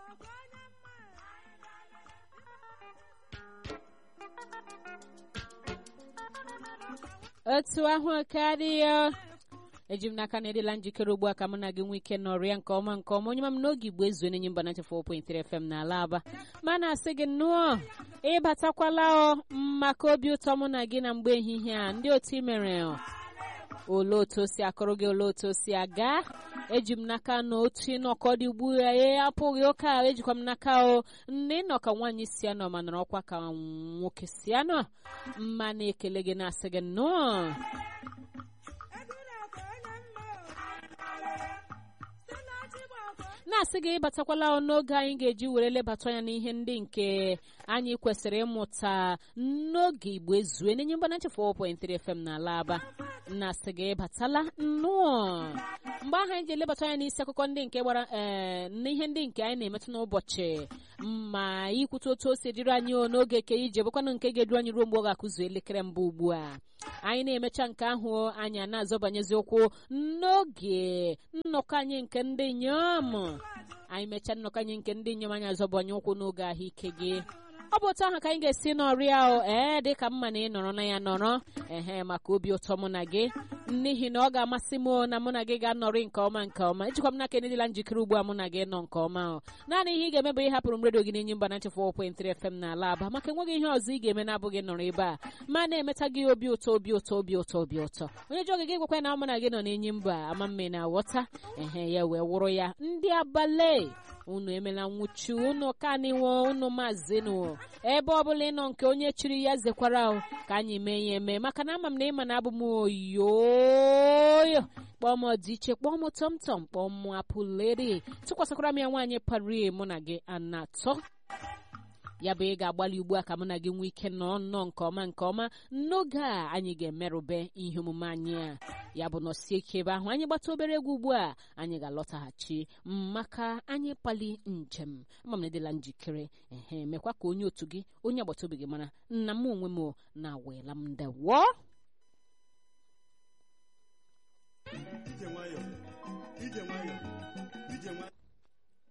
otu ahụ karịa eji m n'aka na edela njikere ugbu a ka mụ na gị nwee ike nọrịa nke ọma nke ọma onye ma m n'oge igbo ezuo n'enye mba 94.3 FM n'ala aba ma na-asị gị nnọọ ịbatakwala ọ maka obi ụtọ mụ na gị na mgbe ehihie a ndị otu i mere ole otu o si akụrụ gị ole otu o si aga eji m n'aka na otu ịnọkọ dị ugbu ya e apụghị ụka ejikwa m n'aka o nne nọ ka nwaanyị si anọ ma nọrọ ọkwa ka nwoke si anọ mma na-ekele gị na-asị gị nnọọ na-asị gị ịbatakwala n'oge anyị ga-eji were lebata anya n'ihe ndị nke anyị kwesịrị ịmụta n'oge igbo ezue n'enye mgbana 4.3 FM n'ala aba na-asị gị ịbatala nnọọ mgbe ahụ anyị ji elebata anya n'isi akụkọ ndị nke gbara ee n'ihe ndị nke anyị na-emetụ n'ụbọchị ma ikwute otu o si dịrị anyị n'oge ke ije bụkwanụ nke ga-edu anyị ruo mgbe ọ ga-akụzu elekere mbụ ugbu a anyị na-emecha nke ahụ anyị na-azọbanyezi ụkwụ n'oge nnọkọ anyị nke ndị inyom anyị mechaa nnọkọ anyị nke ndị inyom anyị azọbanye ụkwụ n'oge ahụike gị ọ bụ otu ahụ ka anyị ga-esi nọrịa o ee dị ka mma na ị nọrọ na ya nọrọ ehe maka obi ụtọ mụ na gị n'ihi na ọ ga-amasị m na mụ na gị ga-anọrị nke ọma nke ọma ejikwa m n'aka edịla njikere ugbu a mụ na gị nọ nke ọma o naanị ihe ị ga-eme bụ ịhapụrụ m redio gị n'enyi mba 94.3 FM n'ala aba maka enweghị ihe ọzọ ị ga-eme na-abụghị nọrọ ebe a ma na-emeta gị obi ụtọ obi ụtọ obi ụtọ obi ụtọ onye ji oge gị gwekwa na mụ na gị nọ n'enyi mba ama mme na aghọta ehe ya wee wụrụ ya ndị abalị unu emela nwụchi unu kaniwo unu maazinu ebe ọbụla ị nọ nke onye chiri ya zekwara ka anyị mee ya eme maka na ama m na ịma na abụ m oyoyo kpọọ m ọdịiche kpọọ m tọmtọm kpọọ m apụleri tụkwasịkwara m ya nwaanyị pari mụ na gị anatọ ya bụ ị ga-agbalị ugbu a ka mụ na gị nwee ike nọ nnọọ nke ọma nke ọma n'oge a anyị ga-emerụbe ihe omume anyị a ya bụ nọsie ike ebe ahụ anyị gbata obere egwu ugbu a anyị ga-alọtaghachi maka anyị kpali njem ama m na edela njikere ehe mekwa ka onye otu gị onye agbata obi gị mara nna m onwe m na-awela m ndewo